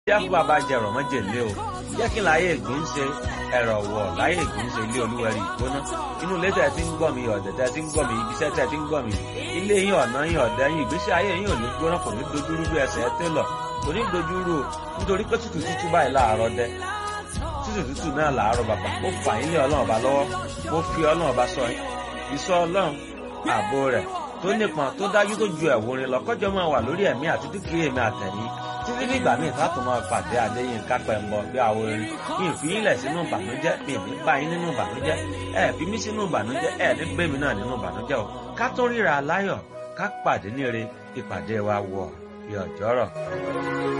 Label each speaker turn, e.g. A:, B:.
A: jẹ́ fún bàbá jẹ̀rọ mọ́jèlé o jẹ́ kí láyé ìgbín ṣe ẹ̀rọ wọ̀ láyé ìgbín ṣe ilé olúwẹ̀rí ìgbóná inú ilé tẹ̀ tí ń gbọ́ mi ọ̀dẹ̀ tẹ̀ tí ń gbọ́ mi ibiṣẹ́ tẹ̀ tí ń gbọ́ mi ilé yín ọ̀nà yín ọ̀dẹ̀ yín ìgbésí ayé yín ò ní gbóná kò ní dojúrú bí ẹsẹ̀ télọ̀ kò ní dojúrú nítorí pé tútù tútù báyìí láàárọ̀ dẹ tútù tútù náà láàárọ̀ bàbá ó fà yín lé ọlọ́run ọba lọ́wọ́ ó fi ọlọ́run ọba sọ yín ìsọ ọlọ́run ààbò rẹ̀ tó nípọn tó dájú tó ju ẹ̀wòrin lọ kọjọ́ máa wà lórí ẹ̀mí àti dúkìá èmi àtẹ̀yìn títí nígbà míì tá a tún máa pàdé adéyìn kápẹ́ ń bọ̀ bí àwọn orin mi ì fi yín lẹ̀ sínú ìbànújẹ́ mi ì ní bá yín nínú ìbànújẹ́ ẹ fi mí sínú ìbànújẹ́ ẹ ní gbé mi náà nínú ìbànújẹ́ o ká tó ríra láyọ̀ ká pàdé níre ìpàdé wa wọ̀ bí ọjọ́rọ̀.